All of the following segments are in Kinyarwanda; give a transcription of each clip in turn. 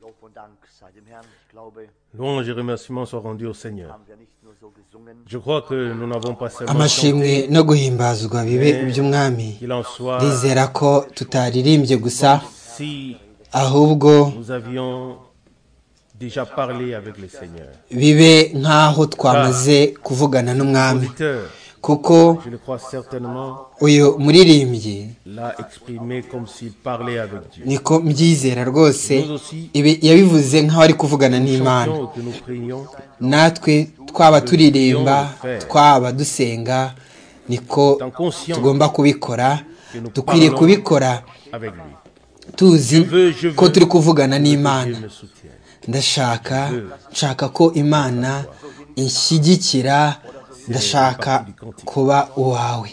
Lob und Dank sei dem Herrn. Ich glaube, Louange et remerciements soient rendus au Seigneur. haben wir nicht nur so gesungen, Je crois que nous n'avons pas seulement amashimwe no guhimbazwa bibe iby'umwami qu'il en soit ndizera ko tutaririmbye gusa si ahubwo nous avions déjà parlé avec le Seigneur. bibe nk'aho twamaze kuvugana n'umwami L'auditeur, kuko je le crois certainement, uyu muririmbyi l'a exprimé comme s'il parlait avec Dieu. niko mbyizera rwose Nous aussi, ibi- yabivuze nk'aho ari kuvugana n'imana chantions que nous prions, natwe twaba turirimba twaba dusenga niko étant conscients tugomba kubikora dukwiriye kubikora avec lui. tuzi ko turi kuvugana Dieu n'imana me soutienne. ndashaka nshaka ko imana inshyigikira ndashaka kuba uwawe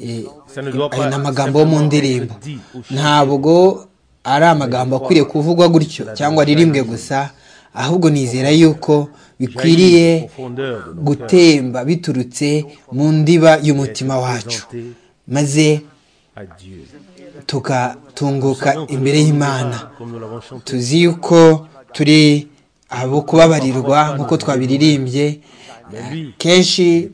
Eh, Ça ne doit ayo pas ni amagambo yo mu ndirimbo simplement être dit ou ntabwo ari amagambo akwiriye kuvugwa gutyo cyangwa aririmbwe gusa ahubwo nizera yuko bikwiriye jaillir aux profondeurs de nos cœurs gutemba biturutse mu ndiba y'umutima wacu présentés maze à Dieu. tugatunguka Nous savons que nous imbere ne sommes y'imana pas, comme nous l'avons chanté, tuzi yuko turi abo kubabarirwa nk'uko twabiririmbye kenshi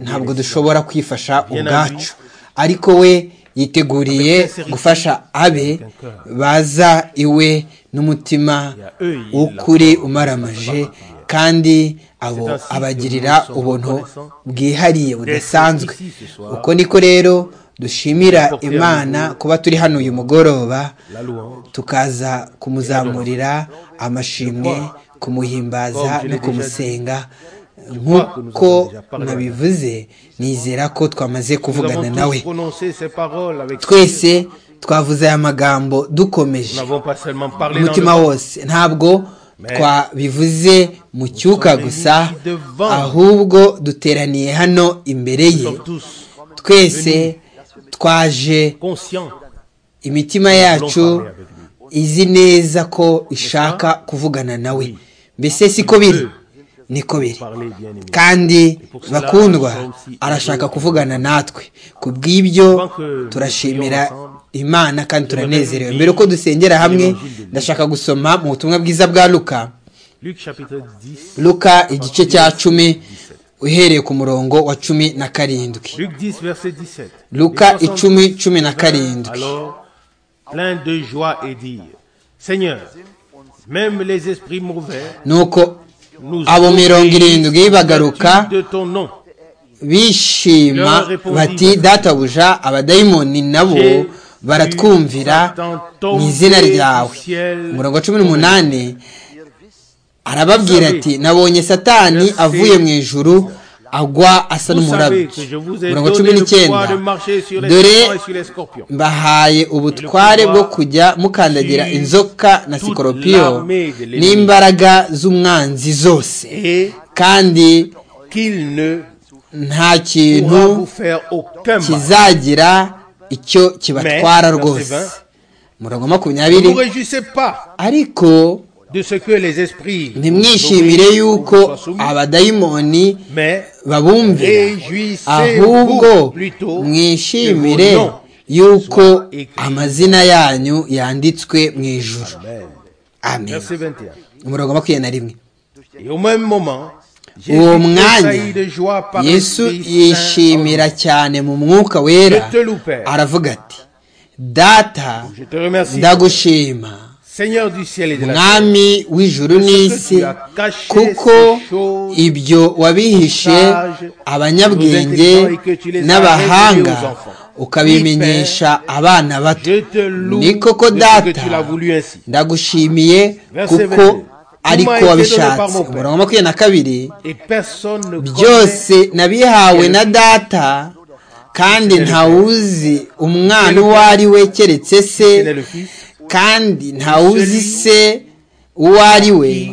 ntabwo dushobora kwifasha ubwacu ariko we yiteguriye gufasha abe baza iwe n'umutima w'ukuri umaramaje kandi abo abagirira ubuntu bwihariye budasanzwe uko niko rero dushimira imana kuba turi hano uyu mugoroba la louange. tukaza kumuzamurira amashimwe kumuhimbaza no kumusenga nk'uko nabivuze nizera ko twamaze Nous kuvugana avons nawe tous prononcé ces paroles avec twese twavuze aya magambo dukomeje Nous n'avons pas seulement parlé dans umutima le wose ntabwo twabivuze mu cyuka gusa ahubwo duteraniye hano imbere Nous ye sommes tous twese twaje conscients imitima yacu izi neza ko ishaka kuvugana nawe mbese siko biri niko biri parler bien aimé. kandi bakundwa arashaka kuvugana natwe ku bw'ibyo turashimira imana kandi turanezerewe mbere uko dusengera hamwe ndashaka gusoma mu butumwa bwiza bwa luka Luc chapitre 10. luka igice cya cumi uhereye ku murongo wa cumi na karindwi Luc 10, verset 17. luka Les soixante-dix icumi cumi na karindwi Alors, plein de joie et dire, Seigneur, même les esprits mauvais nuko nous abo mirongo irindwi bagaruka obéissent de ton nom. bishima bati databuja abadayimoni nabo baratwumvira mu izina ryawe umurongo wa cumi n'umunani arababwira ati nabonye satani avuye mu ijuru agwa asa Vous savez n'umurabyo que je vous ai umurongo wa cumi donné le pouvoir de n'icyenda marcher sur les dore serpents et sur les scorpions. mbahaye ubutware bwo kujya mukandagira inzoka na sikoropiyo n'imbaraga z'umwanzi zose Et kandi qu'il ne nta pourra kintu vous faire aucun mal. kizagira icyo kibatwara Mais, rwose verset murongo Ne makumyabiri vous réjouissez pas ariko de ce que les esprits ntimwishimire mauvais yuko vous soient soumis, abadayimoni mais babumvira ahubwo réjouissez-vous plutôt mwishimire que vos noms yuko soient écrits. amazina yanyu yanditswe mu ijuru Amen. amen Verset 21. umurongo makumyabiri na rimwe Et au même moment, Jésus uwo mwanya tressaillit de joie par l'Esprit yesu Saint en lui. yishimira cyane mu mwuka wera Je te loupe. aravuga ati data Je te remercie, ndagushima Seigneur du ciel et de la terre. mwami w'ijuru n'isi kuko ibyo wabihishe abanyabwenge n'abahanga ukabimenyesha abana bato Je te loue ni koko de ce que data tu l'as voulu ainsi. ndagushimiye kuko ariko wabishatse umurongo wa makumyabiri na kabiri Et personne ne connaît byose nabihawe na data kandi ntawuzi umwana uwo ari we keretse se quel est le Fils, kandi ntawuzi se uwo ari we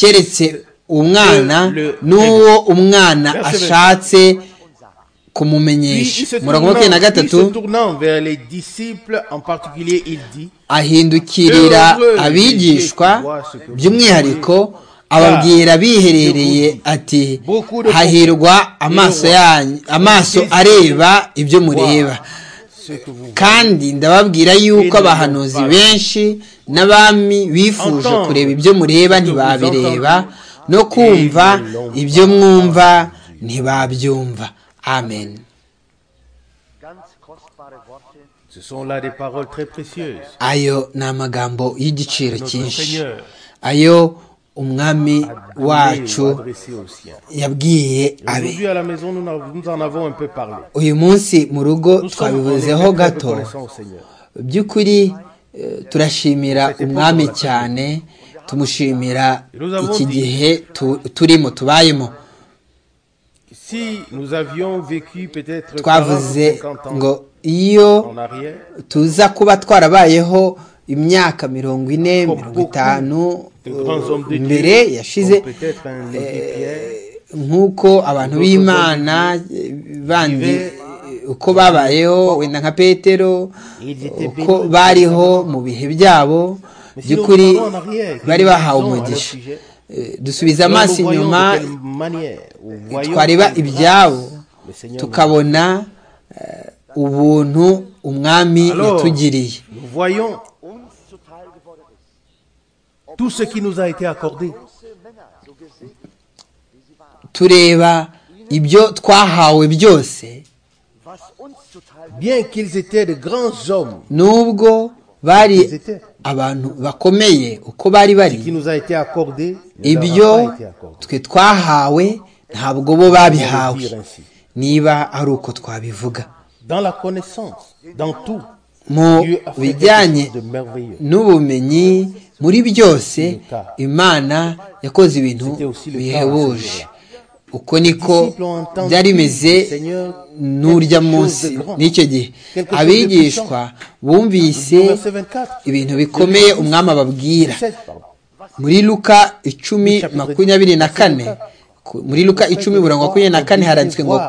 keretse umwana n'uwo umwana ashatse Puis il kumumenyesha se umurongo wa makumyabiri na tournant- puis gatatu se tournant vers les disciples en particulier, il dit ahindukirira abigishwa by'umwihariko ababwira biherereye ati hahirwa amaso yanyu amaso areba ibyo mureba kandi ndababwira yuko abahanuzi benshi n'abami bifuje kureba ibyo mureba ntibabireba no kumva ibyo mwumva ntibabyumva amen Ganz kostbare Worte Ce sont là des paroles très précieuses. ayo ni amagambo y'igiciro Notre cyinshi Seigneur ayo umwami a wacu donné ou adressé aux siens. yabwiye abe Aujourd'hui à la maison, nous en- nous en avons un peu parlé. uyu munsi mu rugo Nous sommes en effet twabivuzeho très gato reconnaissants au Seigneur. by'ukuri eh, turashimira umwami cyane tumushimira iki gihe tu- turimo tubayemo Si nous avions vécu peut-être 40 twavuze ou 50 ans ngo iyo en arrière, tuza kuba twarabayeho imyaka mirongo ine mirongo itanu de grands hommes de eh, Dieu, mbere yashize comme peut-être un Lévi Pierre, nk'uko abantu b'imana eh, bandi eh, uko babayeho wenda nka petero uko bariho mu bihe byabo by'ukuri bari bahawe umugisha Eh, dusubiza nous amaso voyons inyuma de quelle manière, ou voyons twareba quelle ibyabo grâce le Seigneur nous donne. tukabona eh, ubuntu umwami Alors, yatugiriye nous voyons uns zuteil geworden ist. tout ce qui nous a été accordé. Große Männer, so gesegnet, wie sie waren. tureba ibyo twahawe byose Was uns zuteil Bien qu'ils étaient de grands hommes, nubwo bari Ils étaient. abantu bakomeye uko bari bari ce qui nous a été accordé ne leur a ibyo pas été accordé. twe twahawe ntabwo bo On babihawe peut le dire ainsi. niba ari uko twabivuga Dans la connaissance, dans tout, mu Dieu a fait bijyanye quelque chose de merveilleux. n'ubumenyi muri byose imana yakoze ibintu C'était aussi le cas à bihebuje ce uko niko Disciples ont entendu byari bimeze le Seigneur n'urya quelque munsi chose de grand, n'icyo gihe quelque chose de abigishwa bumvise Au verset 24, ibintu bikomeye umwami ababwira 16, pardon. muri luka icumi makumyabiri na kane ku- muri luka icumi mirongo makumyabiri na kane haranditswe ngo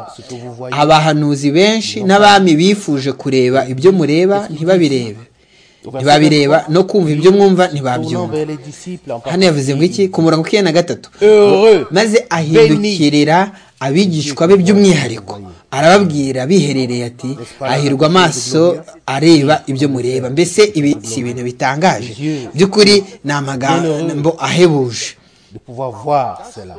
abahanuzi benshi n'abami bifuje kureba ibyo mureba ntibabirebe ntibabireba no kumva ibyo mwumva Tournant ntibabyumva vers les disciples en hano yavuze ngo iki ku murongo wa na gatatu Heureux. maze ahindukirira abigishwa be by'umwihariko arababwira biherereye ati ahirwa amaso areba ibyo mureba mbese ibi si ibintu bitangaje by'ukuri ni amagambo ahebuje de pouvoir voir cela.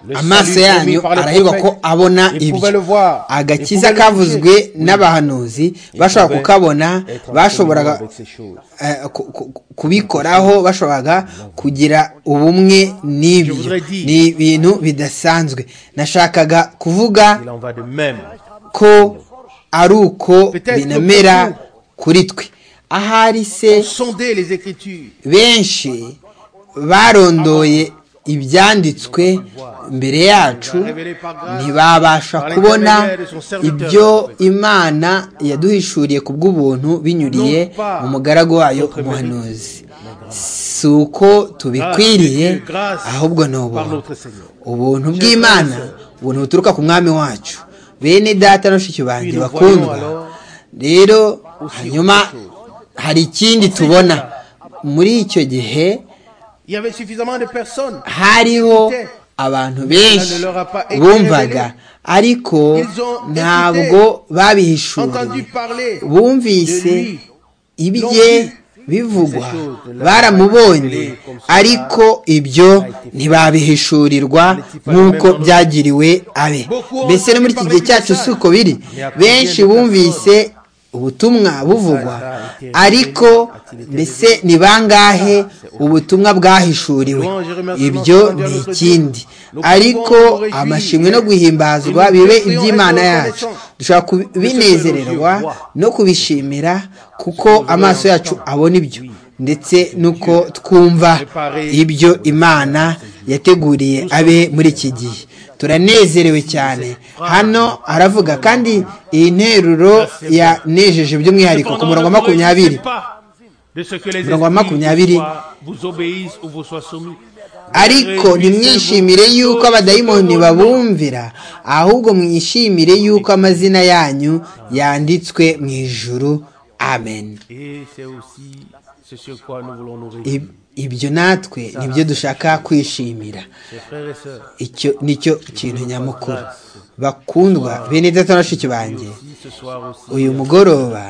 Le salut amaso promis yanyu par le arahirwa prophète, ko abona il pouvait le ibyo voir, il agakiza pouvait le kavuzwe toucher. n'abahanuzi Il bashobora pouvait kukabona être en bashoboraga communion avec ces choses. eh, ku- ku- ku- kubikoraho bashoboraga kugira ubumwe n'ibyo Je voudrais dire- ni ibintu bidasanzwe nashakaga kuvuga Il en va de même. ko ari uko Peut-être binamera que kuri twe ahari se Sondez les Écritures. benshi barondoye ibyanditswe mbere yacu ntibabasha kubona ibyo imana yaduhishuriye ku bw'ubuntu binyuriye mu mugaragu wayo umuhanuzi si uko tubikwiriye ahubwo ni Par ubuntu notre Seigneur. ubuntu bw'imana ubuntu buturuka ku mwami wacu bene data na bashiki banjye bakundwa rero hanyuma hari ikindi tubona muri icyo gihe Il y avait suffisamment de personnes. hariho abantu benshi bumvaga ariko ntabwo Entendu babihishuriye parler. bumvise ibye bivugwa baramubonye ariko ibyo ntibabihishurirwa nk'uko byagiriwe abe mbese no muri iki gihe cyacu si uko biri benshi bumvise ubutumwa buvugwa ariko mbese ni bangahe ubutumwa bwahishuriwe ibyo ni ikindi ariko amashimwe no guhimbazwa bibe iby'imana yacu dushobora kubinezererwa no kubishimira kuko amaso yacu abona ibyo ndetse n'uko twumva ibyo imana yateguriye abe muri iki gihe turanezerewe cyane hano aravuga kandi iyi nteruro yanejeje by'umwihariko ku murongo wa makumyabiri de ce que les Murongo wa makumyabiri. esprits vous soient- vous obéissent ou vous soient soumis. ariko ntimwishimire yuko abadayimoni babumvira ahubwo mwishimire yuko amazina yanyu yanditswe mu ijuru amen Et c'est aussi ce sur quoi nous voulons nous réjouir. Ib- ibyo natwe nibyo dushaka kwishimira Mes frères et sœurs, icyo nicyo kintu nyamukuru bakundwa bene data na bashiki banjye uyu mugoroba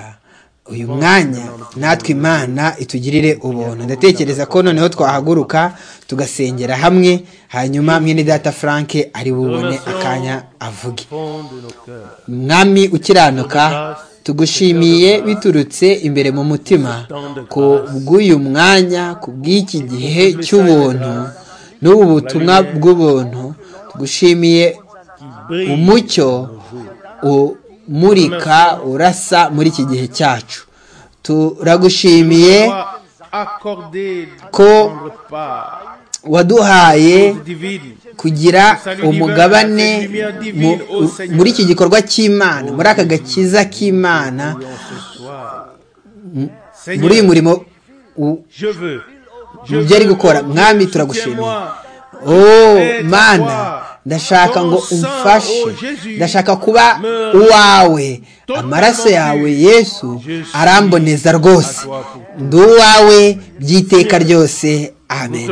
uyu mwanya natwe imana itugirire ubuntu ndatekereza ko noneho twahaguruka tugasengera hamwe hanyuma mwene data frank ari bubone akanya avuge mwami ukiranuka tugushimiye biturutse imbere mu mutima ku bw'uyu mwanya ku bw'iki gihe cy'ubuntu n'ubu butumwa bw'ubuntu tugushimiye umucyo umurika urasa muri iki gihe cyacu turagushimiye ko waduhaye kugira umugabane muri iki gikorwa cy'imana muri aka gakiza k'imana muri uyu murimo mu byo ari gukora mwami turagushimiye mana ndashaka ngo umfashe ndashaka kuba uwawe amaraso yawe yesu aramboneza rwose ndi uwawe by'iteka ryose amen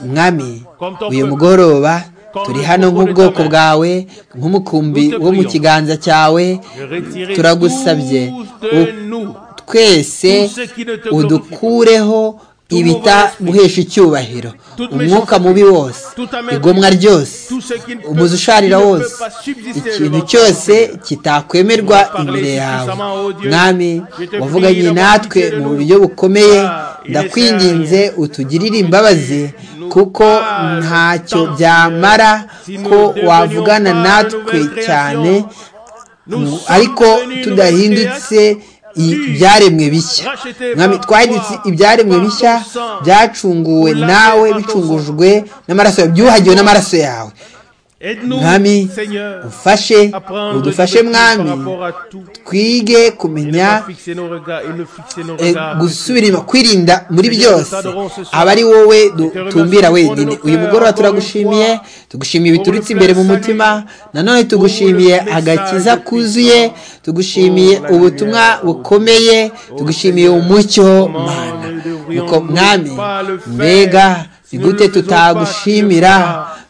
mwami uyu mugoroba turi hano nk'ubwoko bwawe nk'umukumbi wo mu kiganza cyawe turagusabye twese udukureho ibitaguhesha icyubahiro umwuka mubi wose igomwa ryose umuzi usharira wose ikintu cyose kitakwemerwa imbere yawe mwami wavuganye natwe mu buryo bukomeye ndakwinginze utugirire imbabazi kuko ntacyo byamara ko wavugana natwe cyane ariko tudahindutse ibyaremwe bishya mwami twahindutse ibyaremwe bishya byacunguwe nawe bicungujwe n'amaraso yawe byuhagiwe n'amaraso yawe mwami ufashe udufashe mwami twige kumenya gusubira inyuma kwirinda muri byose aba ari wowe tumbira wenyine uyu mugoroba turagushimiye tugushimiye biturutse imbere mu mutima nanone tugushimiye agakiza kuzuye tugushimiye ubutumwa bukomeye tugushimiye umucyo mana mwami mbega ni gute tutagushimira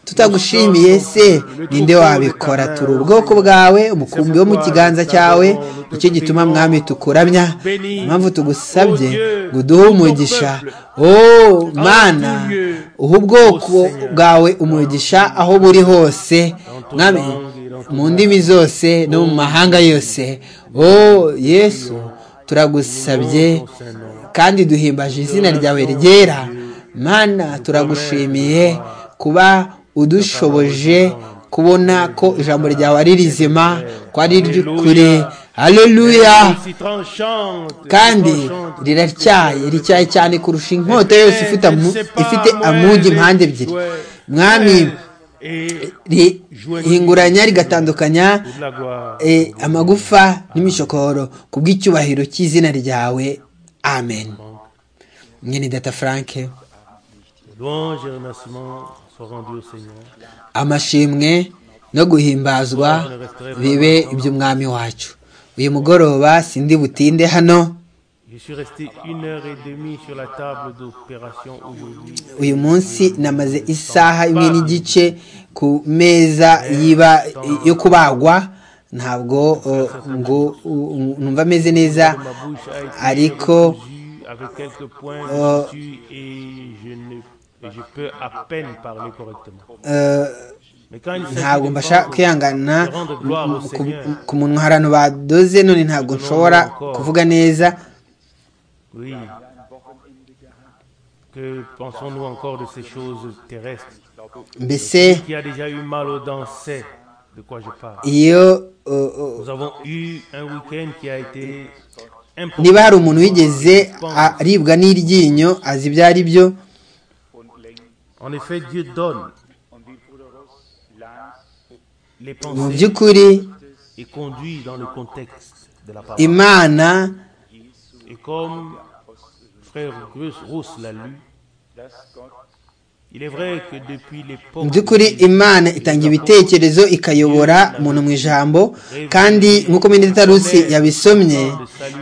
tutagushimiye se ninde wabikora turi ubwoko bwawe umukumbi wo mu kiganza cyawe nicyo gituma mwami tukuramya impamvu tugusabye ngo uduhe umugisha oh mana uha ubwoko bwawe umugisha aho buri hose mwami mu ndimi zose no mu mahanga yose oh yesu turagusabye kandi duhimbaje izina ryawe ryera mana turagushimiye kuba udushoboje kubona ko ijambo ryawe ari rizima ko ari iry'ukuri hareruya kandi riratyaye rityaye cyane kurusha inkota yose ifite amugi impande ebyiri mwami rihinguranya rigatandukanya amagufa n'imishokoro ku bw'icyubahiro cy'izina ryawe amen mwene data frank amashimwe no guhimbazwa bibe iby'umwami wacu uyu mugoroba sindi butinde hano uyu munsi namaze isaha imwe n'igice ku meza yo kubagwa ntabwo ngo numva ameze neza ariko ntabwo mbasha kwihangana ku muntu ahantu badoze none ntabwo nshobora kuvuga neza mbese iyo niba hari umuntu wigeze aribwa n'iryinyo azi ibyo ari byo mu by'ukuri imana mu by'ukuri imana itanga ibitekerezo ikayobora umuntu mu ijambo kandi nk'uko rusi yabisomye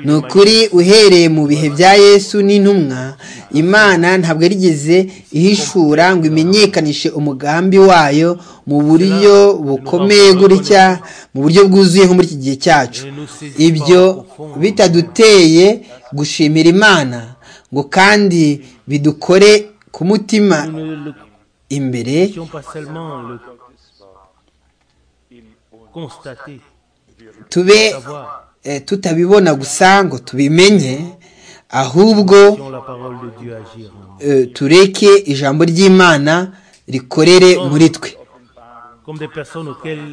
ni ukuri uhereye mu bihe bya yesu n'intumwa imana ntabwo yarigeze ihishura ngo imenyekanishe umugambi wayo mu buryo bukomeye gutya mu buryo bwuzuye nko muri iki gihe cyacu ibyo bitaduteye gushimira imana ngo kandi bidukore ku mutima imbere tube tutabibona gusa ngo tubimenye ahubwo tureke ijambo ry'imana rikorere muri twe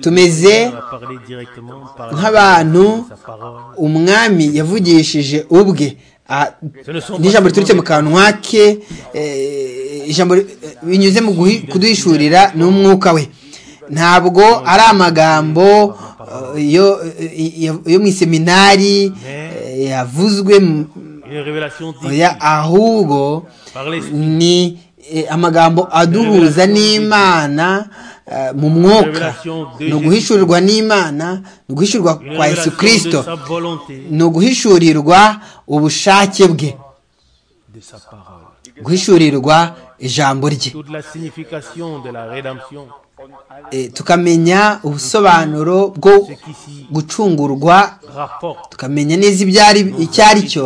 tumeze nk'abantu umwami yavugishije ubwe n'ijambo riturutse mu kanwa ke ijambo binyuze mu kuduhishurira n'umwuka we ntabwo ari amagambo yo mu iseminari yavuzwe ahubwo ni amagambo aduhuza n'imana mu mwuka ni uguhishurirwa n'imana ni uguhishurirwa kwa yesu kirisito ni uguhishurirwa ubushake bwe guhishurirwa ijambo rye tukamenya ubusobanuro bwo gucungurwa tukamenya neza icyo ari cyo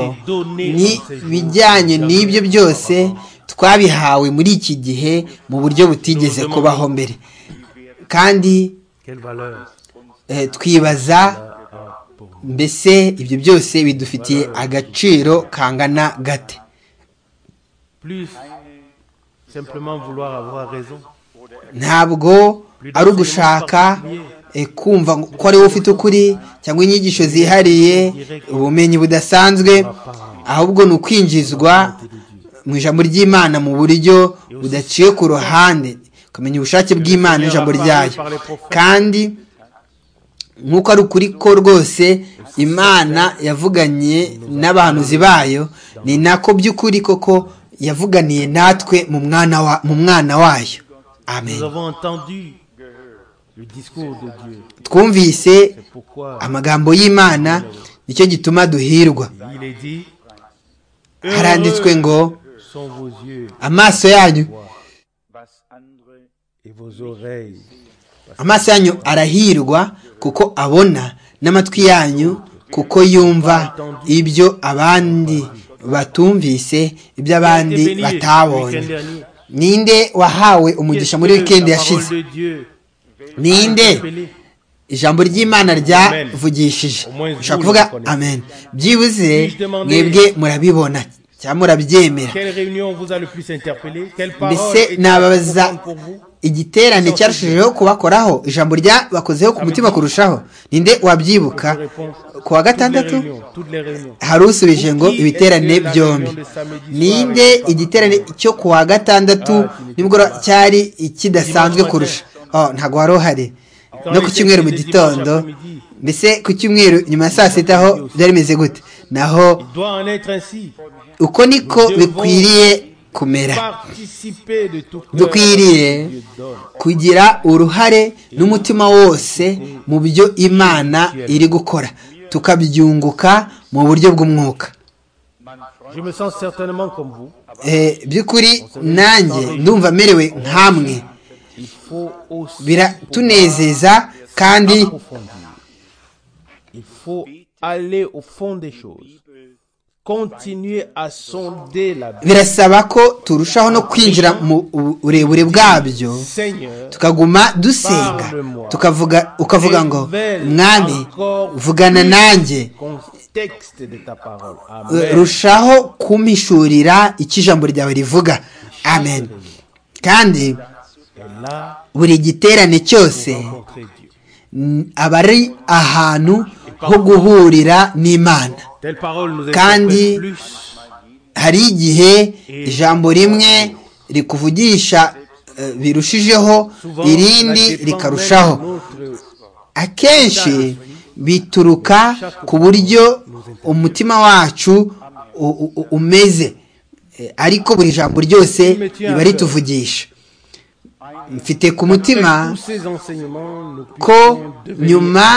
n'ibijyanye n'ibyo byose twabihawe muri iki gihe mu buryo butigeze kubaho mbere kandi twibaza mbese ibyo byose bidufitiye agaciro kangana gate ntabwo ari ugushaka kumva ko ari wowe ufite ukuri cyangwa inyigisho zihariye ubumenyi budasanzwe ahubwo ni ukwinjizwa mu ijambo ry'imana mu buryo budaciye ku ruhande ukamenya ubushake bw'imana ijambo ryayo kandi nk'uko ari ukuri ko rwose imana yavuganye n'abahanuzi bayo ni nako by'ukuri koko yavuganiye natwe mu mwana wayo amen twumvise amagambo y'imana nicyo gituma duhirwa haranditswe ngo amaso yanyu amaso yanyu arahirwa kuko abona n'amatwi yanyu kuko yumva ibyo abandi batumvise ibyo abandi batabonye ninde wahawe umugisha muri wikendi yashize ninde ijambo ry'imana ryavugishije ushobora kuvuga amen byibuze mwebwe murabibona cyangwa murabyemera mbese nababaza igiterane cyarushijeho kubakoraho ijambo ryabakozeho ku mutima kurushaho ninde wabyibuka ku wa gatandatu hari usubije ngo ibiterane byombi ninde igiterane cyo ku wa gatandatu nibwo cyari ikidasanzwe kurusha ntabwo wari uhari no ku cyumweru mu gitondo mbese ku cyumweru nyuma ya saa sita aho byari bimeze gute naho uko niko bikwiriye kumera dukwiriye kugira uruhare n'umutima wose mu byo imana iri gukora tukabyunguka mu buryo bw'umwuka by'ukuri nanjye ndumva amerewe nk'amwe biratunezeza kandi birasaba ko turushaho no kwinjira mu burebure bwabyo tukaguma dusenga tukavuga ukavuga ngo mwami vugana nanjye rushaho kumishurira icyo ijambo ryawe rivuga amen kandi buri giterane cyose aba ari ahantu ho guhurira n'imana kandi hari igihe ijambo rimwe rikuvugisha birushijeho irindi rikarushaho akenshi bituruka ku buryo umutima wacu umeze ariko buri jambo ryose riba rituvugisha mfite ku mutima ko nyuma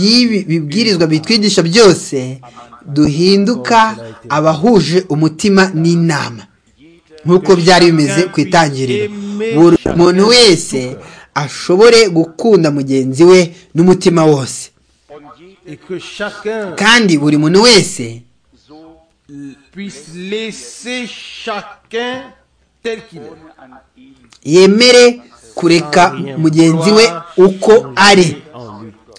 y'ibi bibwirizwa bitwigisha byose duhinduka abahuje umutima n'inama nk'uko byari bimeze ku itangiriro buri muntu wese ashobore gukunda mugenzi we n'umutima wose kandi buri muntu wese yemere kureka mugenzi we uko ari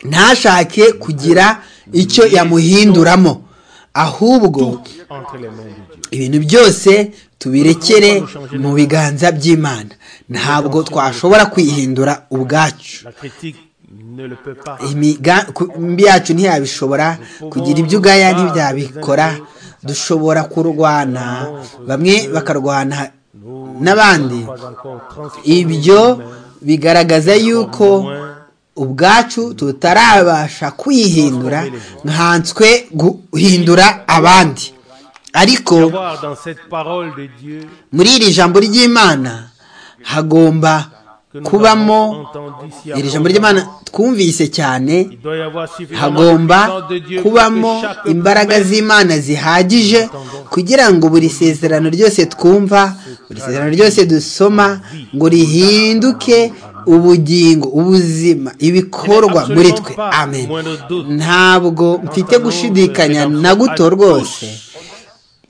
ntashake kugira icyo yamuhinduramo ahubwo ibintu byose tubirekere mu biganza by'imana ntabwo twashobora kwihindura ubwacu imigambi yacu ntiyabishobora kugira ibyo ugaya ntibyabikora dushobora kurwana bamwe bakarwana n'abandi ibyo bigaragaza yuko ubwacu tutarabasha kwihindura nkanswe guhindura abandi ariko muri iri jambo ry'imana hagomba kubamo iri jambo ry'imana twumvise cyane hagomba kubamo imbaraga z'imana zihagije kugira ngo buri sezerano ryose twumva buri sezerano ryose dusoma ngo rihinduke ubugingo ubuzima ibikorwa muri twe amen ntabwo mfite gushidikanya na guto rwose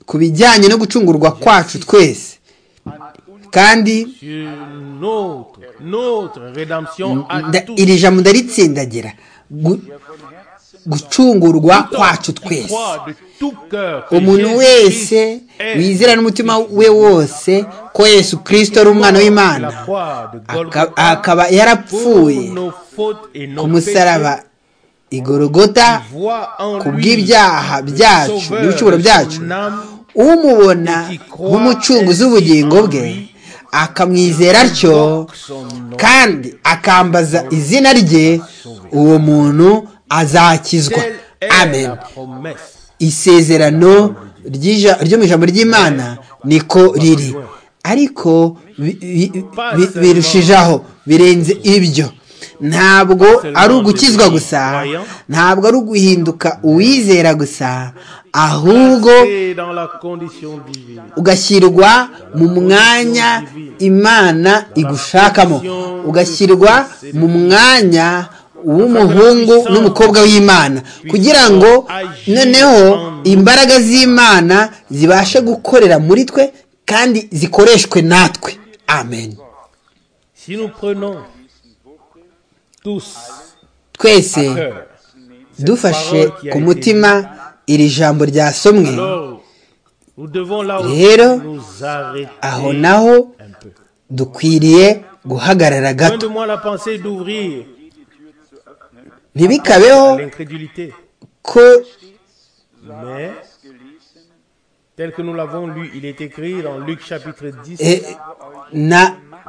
ku bijyanye no gucungurwa kwacu twese kandi iri jambo ndaritsindagira gucungurwa kwacu twese umuntu wese wizera n'umutima we wose ko yesu kirisito ari umwana w'imana akaba yarapfuye ku musaraba igorogota ku bw'ibyaha byacu n'ibicumuro byacu umubona nk'umucunguzi w'ubugingo bwe akamwizera atyo kandi akambaza izina rye uwo muntu azakizwa amen isezerano ryo mu ijambo ry'imana niko riri ariko birushijeho birenze ibyo ntabwo ari ugukizwa gusa ntabwo ari uguhinduka uwizera gusa ahubwo ugashyirwa mu mwanya imana igushakamo ugashyirwa mu mwanya w'umuhungu n'umukobwa w'imana kugira ngo noneho imbaraga z'imana zibashe gukorera muri twe kandi zikoreshwe natwe amen twese dufashe ku mutima iri jambo ryasomwe rero aho naho dukwiriye guhagarara gato ntibikabeho ko tel que nous l'avons lu, il est écrit dans Luc chapitre 10,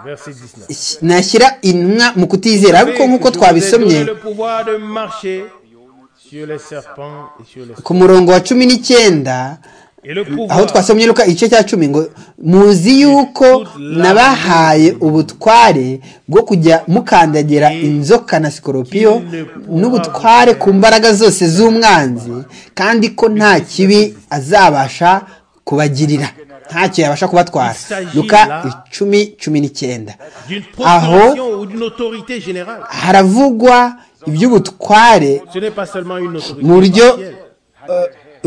verset 19. nashyira intumwa mu kutizera ariko nk'uko twabisomye ku murongo wa cumi n'icyenda aho twasomye luka igice cya cumi ngo muzi yuko nabahaye ubutware bwo kujya mukandagira inzoka na sikoropiyo n'ubutware ku mbaraga zose z'umwanzi kandi ko nta kibi azabasha kubagirira ntacyo yabasha kubatwara luka icumi cumi n'icyenda aho haravugwa iby'ubutware mu buryo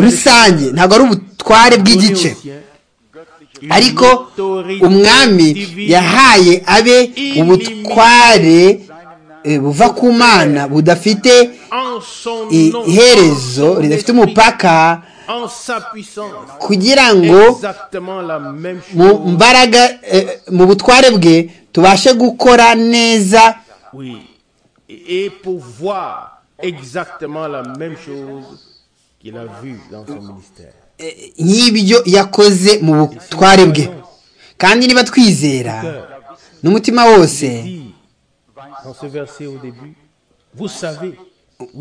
rusange ntabwo ari ubutware bw'igice ariko umwami yahaye abe ubutware buva ku mana budafite iherezo ridafite umupaka kugira ngo mu mbaraga mu butware bwe tubashe gukora neza nk'ibyo yakoze mu butware bwe kandi niba twizera n'umutima wose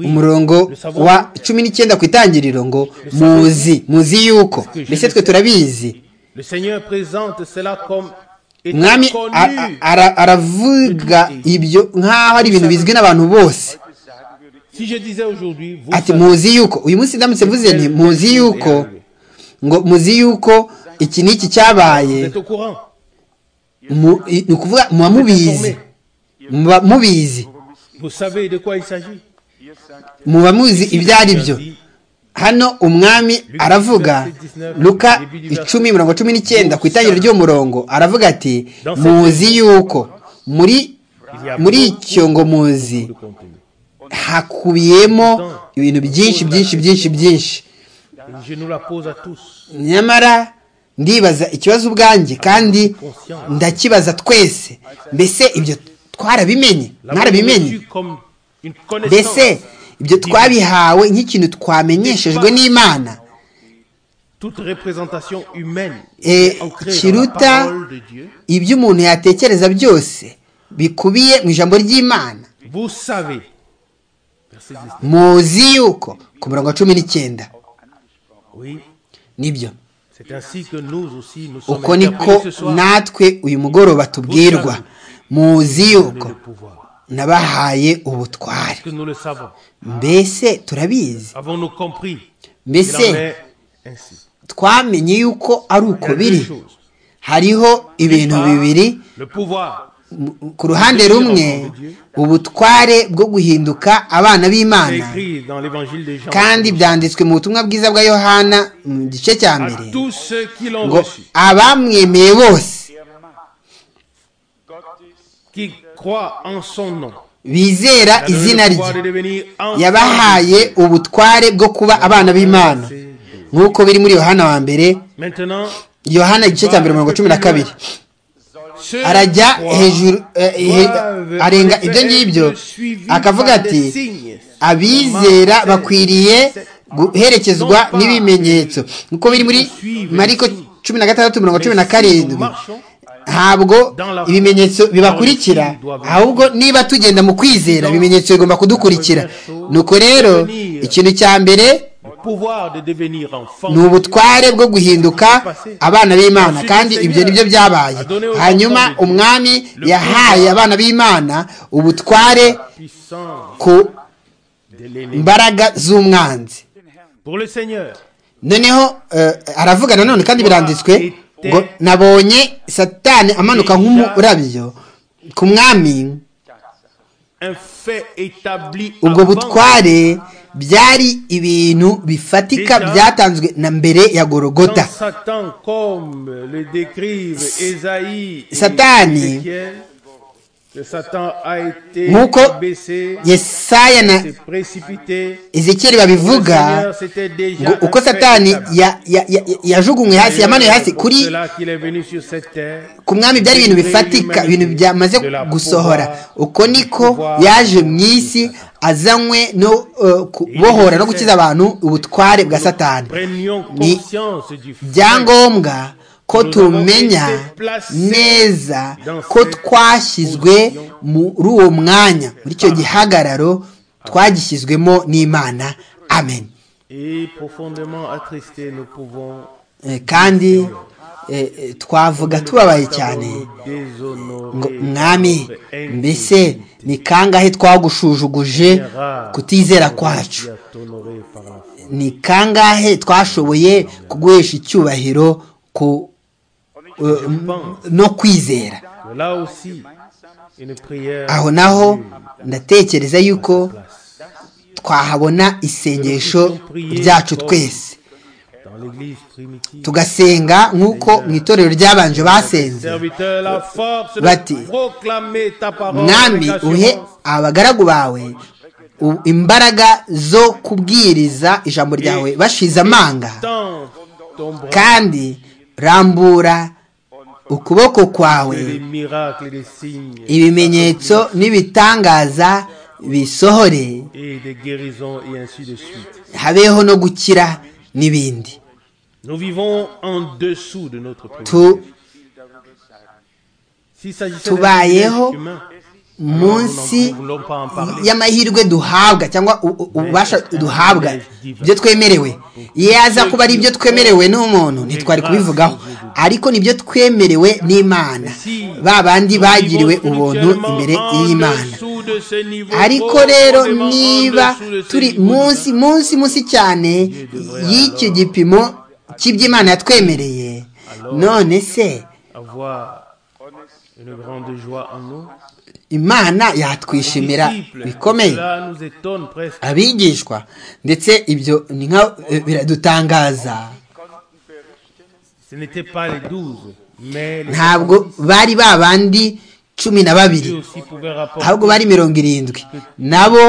umurongo wa cumi n'icyenda ku itangiriro ngo muzi muzi yuko mbese twe turabizi umwami aravuga ibyo nk'aho ari ibintu bizwi n'abantu bose ati muzi yuko uyu munsi ndamutse mvuze nti muzi yuko ngo muzi yuko iki n'iki cyabaye ni ukuvuga muba mubizi muba mubizi muba muzi ibyo ari byo hano umwami aravuga luka icumi mirongo cumi n'icyenda ku itangiriro ry'umurongo aravuga ati muzi yuko muri muri icyo ngo muzi hakubiyemo ibintu byinshi byinshi byinshi byinshi nyamara ndibaza ikibazo ubwanjye kandi ndakibaza twese mbese ibyo twarabimenye mwarabimenye mbese ibyo twabihawe nk'ikintu twamenyeshejwe n'imana kiruta ibyo umuntu yatekereza byose bikubiye mu ijambo ry'imana muzi yuko ku murongo wa cumi n'icyenda nibyo uko niko natwe uyu mugoroba tubwirwa muzi yuko nabahaye ubutware mbese turabizi mbese twamenye yuko ari uko biri hariho ibintu bibiri ku ruhande rumwe ubutware bwo guhinduka abana b'imana kandi byanditswe mu butumwa bwiza bwa yohana mu gice cya mbere ngo abamwemeye bose bizera izina rye yabahaye ubutware bwo kuba abana b'imana nk'uko biri muri yohana wa mbere yohana igice cya mbere mirongo cumi na kabiri arajya hejuru arenga ibyo ngibyo akavuga ati abizera bakwiriye guherekezwa n'ibimenyetso nk'uko biri muri mariko cumi na gatandatu mirongo cumi na karindwi ntabwo ibimenyetso bibakurikira ahubwo niba tugenda mu kwizera ibimenyetso bigomba kudukurikira nuko rero ikintu cya mbere ni ubutware bwo guhinduka abana b'imana kandi ibyo nibyo byabaye hanyuma umwami yahaye abana b'imana ubutware ku mbaraga z'umwanzi noneho aravuga nanone kandi biranditswe ngo nabonye satani amanuka nk'umurabyo ku mwami ubwo butware byari ibintu bifatika byatanzwe na mbere ya gorogota satani nk'uko yesaya na ezekiyeli babivuga ngo uko satani yajugunywe hasi yamanuye hasi kuri ku mwami byari ibintu bifatika ibintu byamaze gusohora uko niko yaje mu isi azanywe no kubohora no gukiza abantu ubutware bwa satani ni ibyangombwa ko tumenya neza ko twashyizwe muri uwo mwanya muri icyo gihagararo twagishyizwemo n'imana amen kandi twavuga tubabaye cyane ngo mwami mbese ni kangahe twagushujuguje kutizera kwacu ni kangahe twashoboye kuguhesha icyubahiro ku no kwizera aho naho ndatekereza yuko twahabona isengesho ryacu twese tugasenga nk'uko mu itorero ryabanje basenze bati mwami uhe abagaragu bawe imbaraga zo kubwiriza ijambo ryawe bashize amanga kandi rambura ukuboko kwawe ibimenyetso n'ibitangaza bisohore habeho no gukira n'ibindi tubayeho munsi y'amahirwe duhabwa cyangwa ububasha duhabwa ibyo twemerewe iyo aza kuba ari ibyo twemerewe n'umuntu ntitwari kubivugaho ariko nibyo twemerewe n'imana ba bandi bagiriwe ubuntu imbere y'imana ariko rero niba turi munsi munsi munsi cyane y'icyo gipimo cy'iby'imana yatwemereye none se imana yatwishimira bikomeye abigishwa ndetse ibyo ni nka biradutangaza ntabwo bari ba bandi cumi na babiri ahubwo bari mirongo irindwi nabo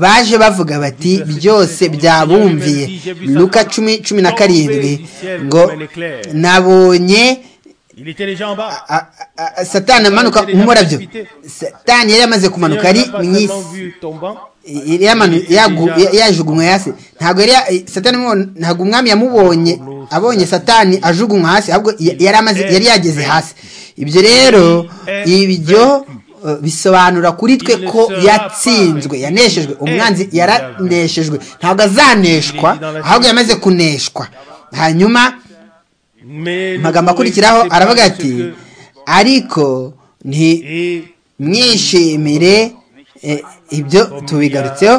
baje bavuga bati byose byabumviye luka cumi cumi na karindwi ngo nabonye satani amanuka nk'umurabyo satani yari yamaze kumanuka ari mu isi yajugunywe hasi ntabwo satani ntabwo umwami yamubonye abonye satani ajugunywa hasi ahubwo yari yageze hasi ibyo rero ibyo bisobanura kuri twe ko yatsinzwe yaneshejwe umwanzi yaraneshejwe ntabwo azaneshwa ahubwo yamaze kuneshwa hanyuma amagambo akurikiraho aravuga ati ariko ntimwishimire ibyo tubigarutseho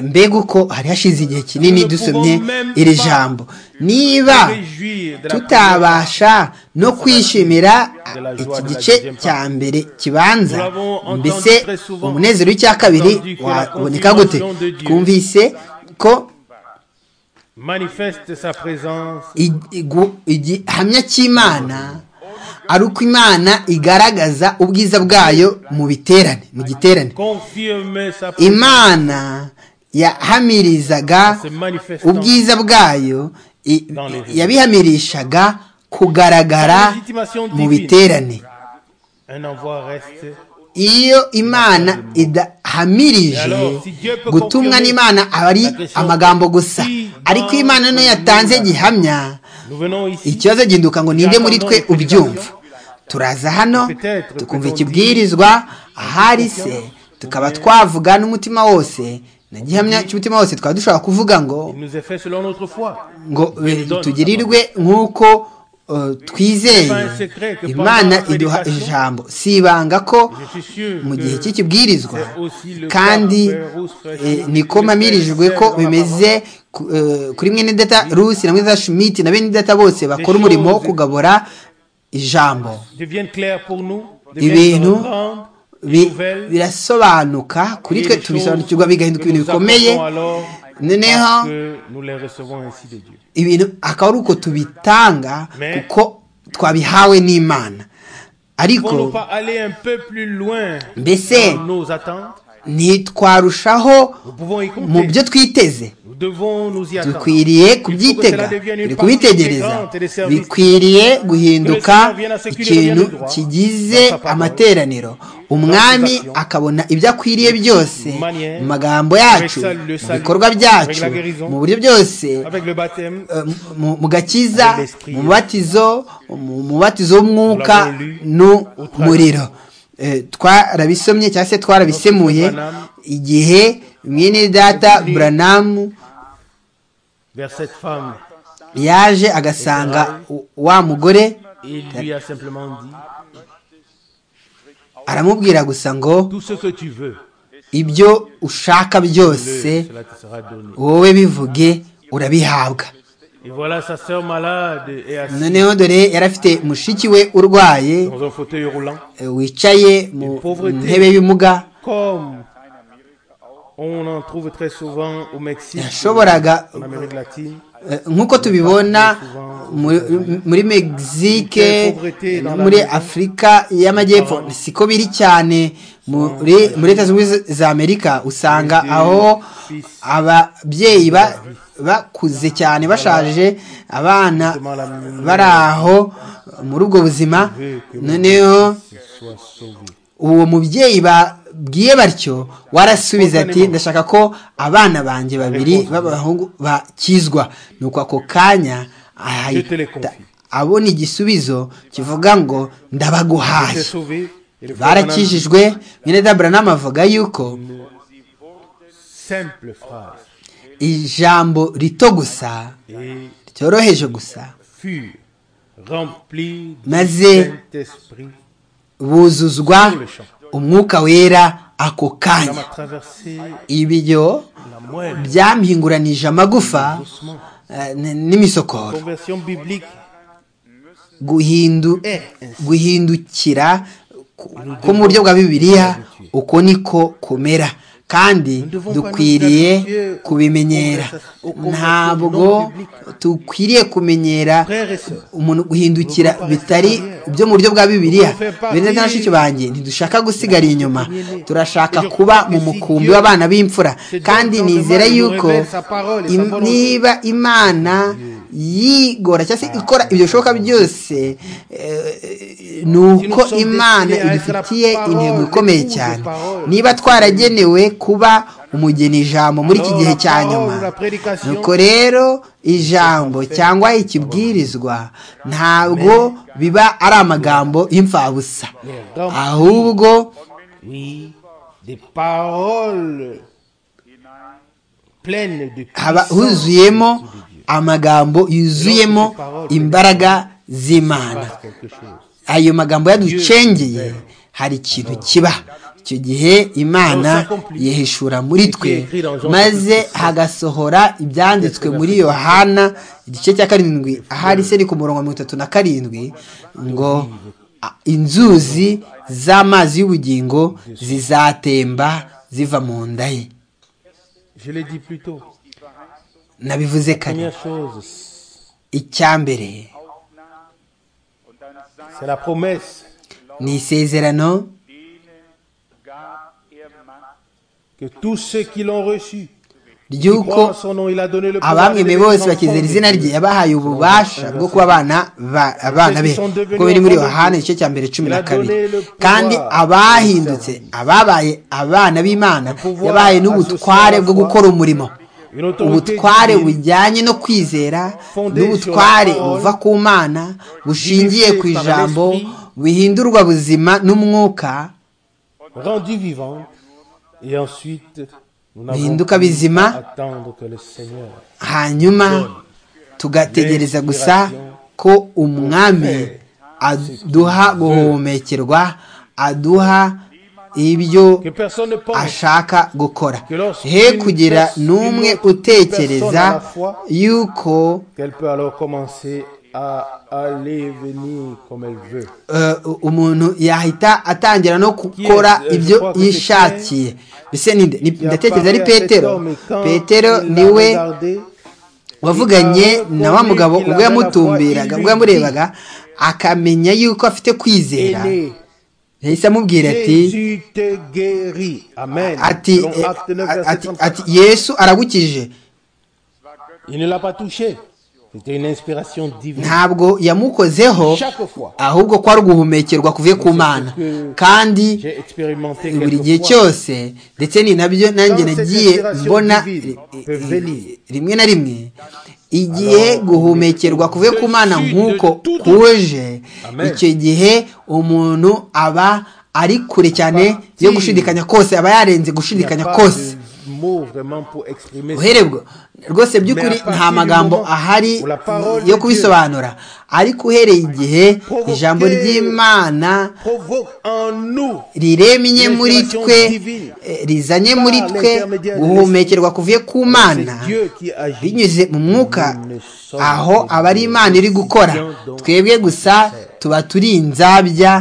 mbega uko hari hashize igihe kinini dusomye iri jambo niba tutabasha no kwishimira iki gice cya mbere kibanza mbese umunezero w'icya kabiri waboneka gute twumvise ko igihamya cy'imana ari uko imana igaragaza ubwiza bwayo mu biterane mu giterane imana yahamirizaga ubwiza bwayo yabihamirishaga kugaragara mu biterane iyo imana idahamirije gutumwa n'imana aba ari amagambo gusa ariko imana niyo yatanze gihamya ikibazo gihinduka ngo ninde muri twe ubyumva turaza hano tukumva ikibwirizwa ahari se tukaba twavuga n'umutima wose na gihamya cy'umutima wose twaba dushobora kuvuga ngo ngo tugirirwe nk'uko twizeye imana iduha ijambo si ibanga ko mu gihe cy'ikibwirizwa kandi niko mpamirijwe ko bimeze kuri mwene data rusi na mwene shumiti na bene data bose bakora umurimo wo kugabura ijambo ibintu birasobanuka kuri twe tubisobanukirwa bigahinduka ibintu bikomeye noneho ibintu akaba ari uko tubitanga kuko twabihawe n'imana ariko mbese ntitwarushaho mu byo twiteze dukwiriye kubyitega turi kubitegereza bikwiriye guhinduka ikintu kigize amateraniro umwami akabona ibyo akwiriye byose mu magambo yacu mu bikorwa byacu mu buryo byose mu gakiza mu mubatizo mu mubatizo w'umwuka n'umuriro twarabisomye cyangwa se twarabisemuye igihe mwene data buranamu yaje agasanga wa mugore aramubwira gusa ngo ibyo ushaka byose wowe bivuge urabihabwa noneho dore yari afite mushiki we urwaye wicaye mu ntebe y'ubumuga yashoboraga nk'uko tubibona muri Mexique no muri afurika y'amajyepfo siko biri cyane muri leta zunze za amerika usanga aho ababyeyi bakuze cyane bashaje abana bari aho muri ubwo buzima noneho uwo mubyeyi babwiye batyo warasubiza ati ndashaka ko abana banjye babiri b'abahungu bakizwa ni uko ako kanya ahita abona igisubizo kivuga ngo ndabaguhaye barakijijwe nyine dabura avuga yuko ijambo rito gusa cyoroheje gusa maze buzuzwa umwuka wera ako kanya ibyo byamhinguranije amagufa n'imisokoro guhindukira ko mu buryo bwa bibiliya uko niko kumera kandi dukwiriye kubimenyera ntabwo dukwiriye kumenyera umuntu guhindukira bitari byo mu buryo bwa bibiliya bene na bashiki banjye ntidushaka gusigara inyuma turashaka kuba mu mukumbi w'abana b'imfura kandi nizere yuko niba imana yigora cyangwa se ikora ibyo bishoboka byose ni uko imana idufitiye intego ikomeye cyane niba twaragenewe kuba umugeni ijambo muri iki gihe cya nyuma nuko rero ijambo cyangwa ikibwirizwa ntabwo biba ari amagambo y'imfabusa ahubwo haba huzuyemo amagambo yuzuyemo imbaraga z'imana ayo magambo yaducengeye hari ikintu kiba icyo gihe imana yihishura muri twe maze hagasohora ibyanditswe muri yohana igice cya karindwi ahari se ni ku murongo mirongo itatu na karindwi ngo inzuzi z'amazi y'ubugingo zizatemba ziva mu nda ye nabivuze kane icya mbere ni isezerano ry'uko abamwemeye bose bakizera izina rye yabahaye ububasha bwo kuba abana be kuko biri muri yohana igice cya mbere cumi na kabiri kandi abahindutse ababaye abana b'imana yabahaye n'ubutware bwo gukora umurimo ubutware bujyanye no kwizera n'ubutware buva ku mana bushingiye ku ijambo buhindurwa buzima n'umwuka bihinduka bizima hanyuma tugategereza gusa ko umwami aduha guhomekerwa aduha ibyo ashaka gukora he kugira n'umwe utekereza yuko umuntu yahita atangira no gukora ibyo yishakiye mbese ndatekereza ari petero petero niwe wavuganye na wa mugabo ubwo yamutumbiraga ubwo yamurebaga akamenya yuko afite kwizera yahise amubwira ati ati ati yesu aragukije ntabwo yamukozeho ahubwo ko ari uguhumekerwa kuvuye ku mana kandi buri gihe cyose ndetse ni nabyo nanjye nagiye mbona rimwe na rimwe igihe guhumekerwa kuvuye ku mana nk'uko kuje icyo gihe umuntu aba ari kure cyane yo gushidikanya kose aba yarenze gushidikanya kose uherebwa rwose by'ukuri nta magambo ahari yo kubisobanura ariko uhereye igihe ijambo ry'imana riremye muri twe rizanye muri twe guhumekerwa kuvuye ku mana binyuze mu mwuka aho aba ari imana iri gukora twebwe gusa tuba turi inzabya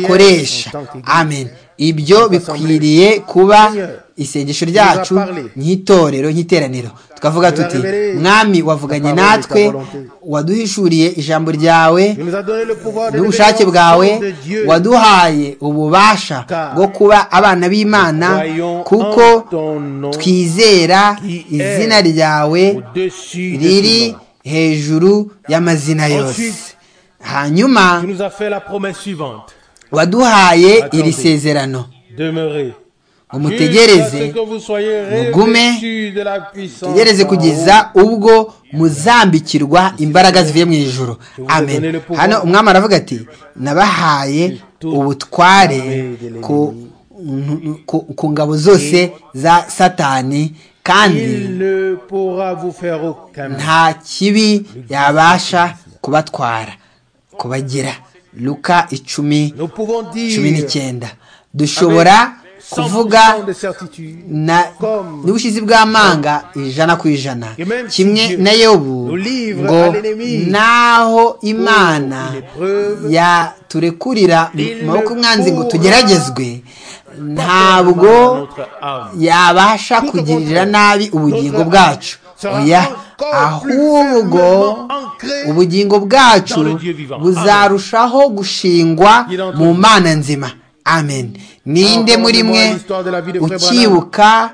akoresha amen ibyo bikwiriye kuba isengesho ryacu nk'itorero nk'iteraniro tukavuga tuti mwami wavuganye natwe waduhishuriye ijambo ryawe n'ubushake bwawe waduhaye ububasha bwo kuba abana b'imana kuko twizera izina ryawe riri hejuru y'amazina yose hanyuma waduhaye iri sezerano umutegereze mugume mutegereze kugeza ubwo muzambikirwa imbaraga zivuye mu ijoro amen hano umwami aravuga ati nabahaye ubutware ku ngabo zose za satani kandi nta kibi yabasha kubatwara kubagira luka icumi cumi n'icyenda dushobora kuvuga n'ubushizi bw'amanga ijana ku ijana kimwe na yobu ngo naho imana yaturekurira maboko umwanzi ngo tugeragezwe ntabwo yabasha kugirira nabi ubugingo bwacu oya ahubwo ubugingo bwacu buzarushaho gushingwa mu mana nzima amen ninde muri mwe ukibuka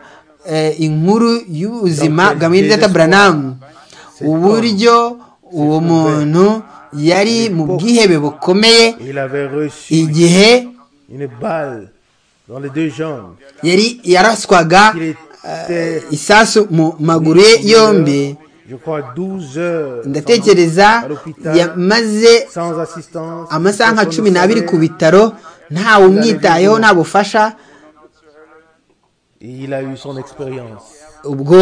inkuru y'ubuzima bwa miridata buranamu uburyo uwo muntu yari mu bwihebe bukomeye igihe yari yaraswaga isasu mu maguru ye yombi ndatekereza yamaze amasaha nka cumi n'abiri ku bitaro ntawe umwitayeho nta bufasha ubwo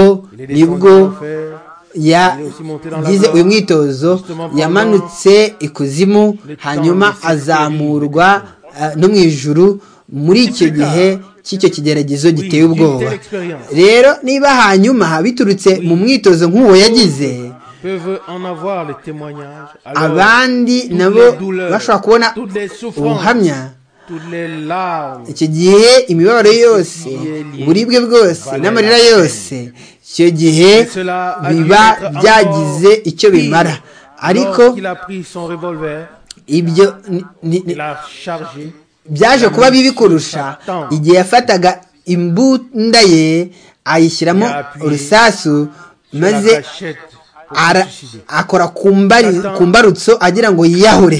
nibwo yagize uyu mwitozo yamanutse ikuzimu hanyuma azamurwa no mu ijuru muri icyo gihe cy'icyo kigeragezo giteye ubwoba rero niba hanyuma biturutse mu mwitozo nk'uwo yagize abandi nabo bashobora kubona ubuhamya icyo gihe imibabaro yose uburibwe bwose n'amarira yose icyo gihe biba byagize icyo bimara ariko ibyo byaje kuba bibi kurusha igihe yafataga imbunda ye ayishyiramo urusasu maze akora ku mbarutso agira ngo yiyahure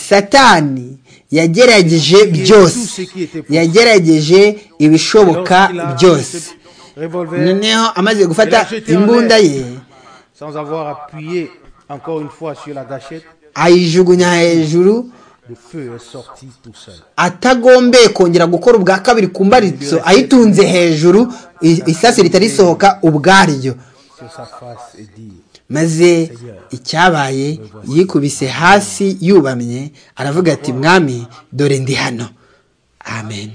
satani yagerageje byose yagerageje ibishoboka byose noneho amaze gufata imbunda ye ayijugunya hejuru atagombeye kongera gukora ubwa kabiri ku mbaritso ayitunze hejuru isasu ritari risohoka ubwaryo maze icyabaye yikubise hasi yubamye aravuga ati mwami dore ndi hano amen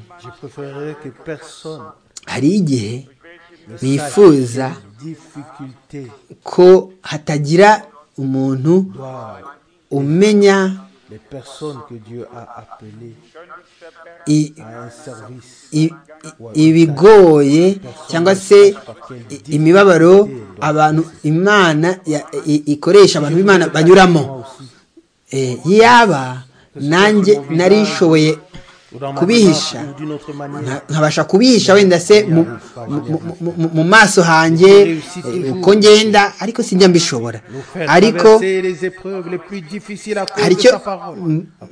hari igihe bifuza ko hatagira umuntu umenya les personnes que Dieu a appelées I, à un service I, ibigoye cyangwa se imibabaro abantu imana ikoresha abantu b'imana banyuramo yaba nanjye narishoboye kubihisha nkabasha kubihisha wenda se mu maso hanjye uko ngenda ariko sinjya mbishobora ariko hari icyo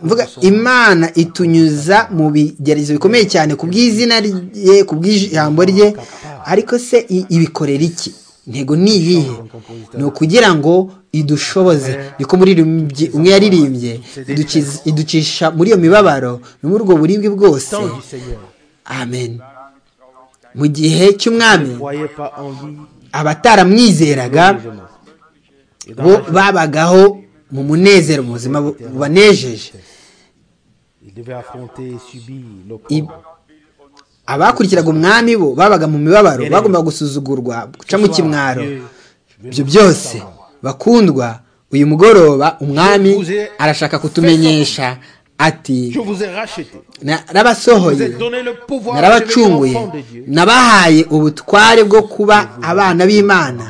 mvuga imana itunyuza mu bigerezo bikomeye cyane ku bw'izina rye ku bw'ijambo rye ariko se ibikorera iki intego ni iyihe ni ukugira ngo idushoboze niko muririmbyi umwe yaririmbye iducisha muri iyo mibabaro no muri ubwo buribwe bwose amen mu gihe cy'umwami abataramwizeraga bo babagaho mu munezero mu buzima bubanejeje abakurikiraga umwami bo babaga mu mibabaro bagombaga gusuzugurwa guca mu kimwaro ibyo byose bakundwa uyu mugoroba umwami arashaka kutumenyesha ati narabasohoye narabacunguye nabahaye ubutware bwo kuba abana b'imana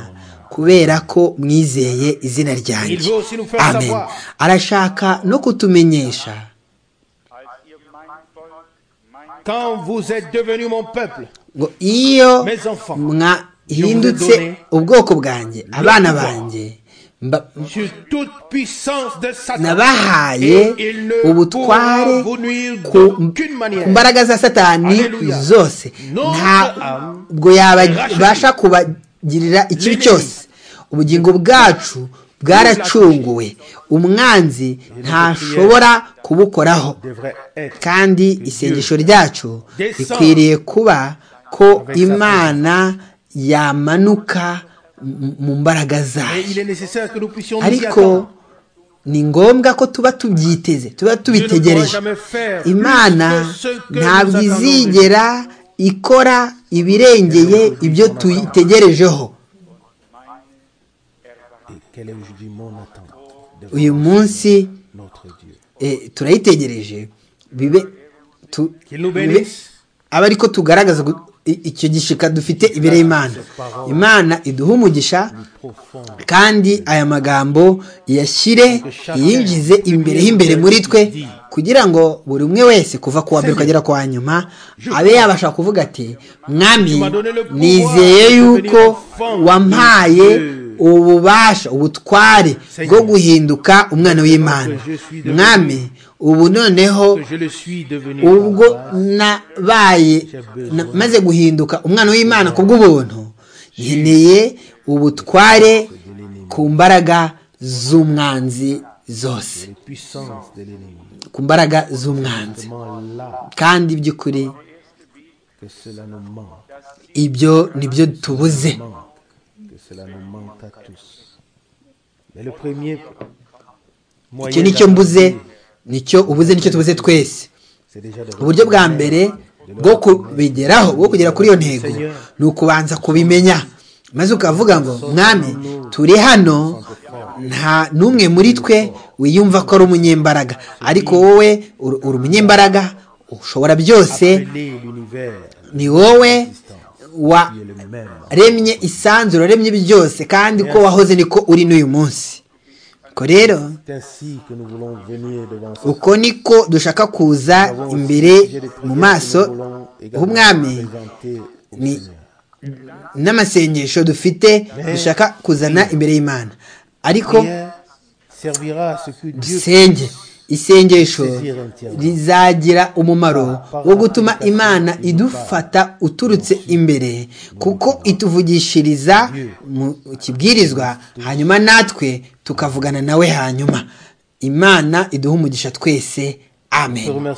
kubera ko mwizeye izina ryanjye amen arashaka no kutumenyesha ngo iyo mwahindutse ubwoko bwanjye abana banjye nabahaye ubutware ku mbaraga za satani zose ntabwo yabasha kubagirira ikibi cyose ubugingo bwacu bwaracunguwe umwanzi ntashobora kubukoraho kandi isengesho ryacu rikwiriye kuba ko imana yamanuka mu mbaraga zayo ariko ni ngombwa ko tuba tubyiteze tuba tubitegereje imana ntabwo izigera ikora ibirengeye ibyo tuyitegerejeho uyu munsi turayitegereje bibe aba ariko tugaragaza icyo gishika dufite imbere y'imana imana iduha umugisha kandi aya magambo yashyire yinjize imbere y'imbere muri twe kugira ngo buri umwe wese kuva ku wa mbere ukagera ku wa nyuma abe yabasha kuvuga ati mwami nizeye yuko wampaye ububasha ubutware bwo guhinduka umwana w'imana mwami ubu noneho ubwo nabaye maze guhinduka umwana w'imana ku bw'ubuntu nkeneye ubutware ku mbaraga z'umwanzi zose ku mbaraga z'umwanzi kandi by'ukuri ibyo nibyo tubuze icyo nicyo mbuze nicyo ubuze nicyo tubuze twese uburyo bwa mbere bwo kubigeraho bwo kugera kuri iyo ntego ni ukubanza kubimenya maze ukavuga ngo mwami turi hano nta n'umwe muri twe wiyumva ko ari umunyembaraga ariko wowe uri umunyembaraga ushobora byose ni wowe waremye isanzure waremye byose kandi ko wahoze niko uri n'uyu munsi rero uko niko dushaka kuza imbere mu maso h'umwami n'amasengesho dufite dushaka kuzana imbere y'imana ariko dusenge isengesho rizagira umumaro wo gutuma imana idufata uturutse imbere kuko ituvugishiriza mu kibwirizwa hanyuma natwe tukavugana nawe hanyuma imana iduha umugisha twese amen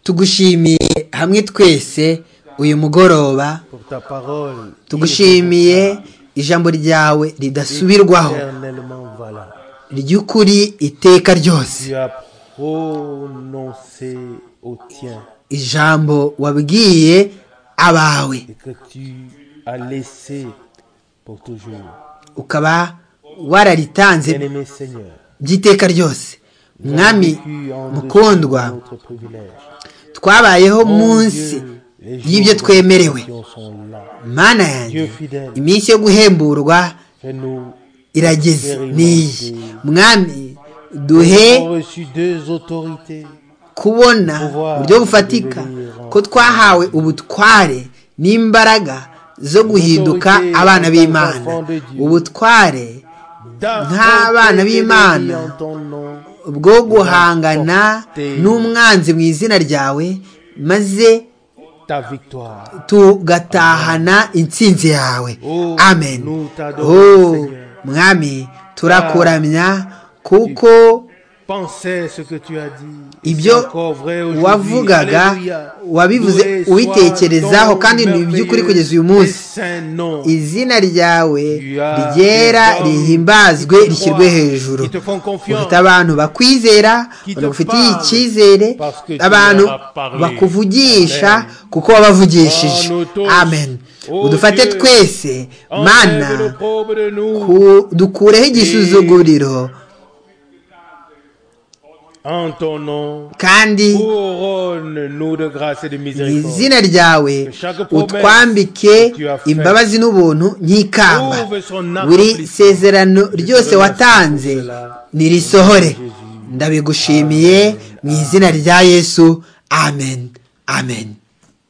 tugushimiye hamwe twese uyu mugoroba tugushimiye ijambo ryawe ridasubirwaho ry'ukuri iteka ryose ijambo wabwiye abawe ukaba wararitanze by'iteka ryose mwami mukundwa twabayeho munsi y'ibyo twemerewe mana yanjye iminsi yo guhemburwa irageze n'iyi mwami duhe kubona uburyo bufatika ko twahawe ubutware n'imbaraga zo guhinduka abana b'imana ubutware nk'abana b'imana bwo guhangana n'umwanzi mu izina ryawe maze tugatahana intsinzi yawe amen oh mwami turakuramya kuko ibyo wavugaga wabivuze ubitekerezaho kandi ni iby'ukuri kugeza uyu munsi izina ryawe ryera rihimbazwe rishyirwe hejuru ufite abantu bakwizera bagufitiye icyizere abantu bakuvugisha kuko wabavugishije amen udufate twese mana dukureho igisuzuguriro kandi izina ryawe utwambike imbabazi n'ubuntu nk'ikamba buri sezerano ryose watanze nirisohore ndabigushimiye mu izina rya yesu amen amen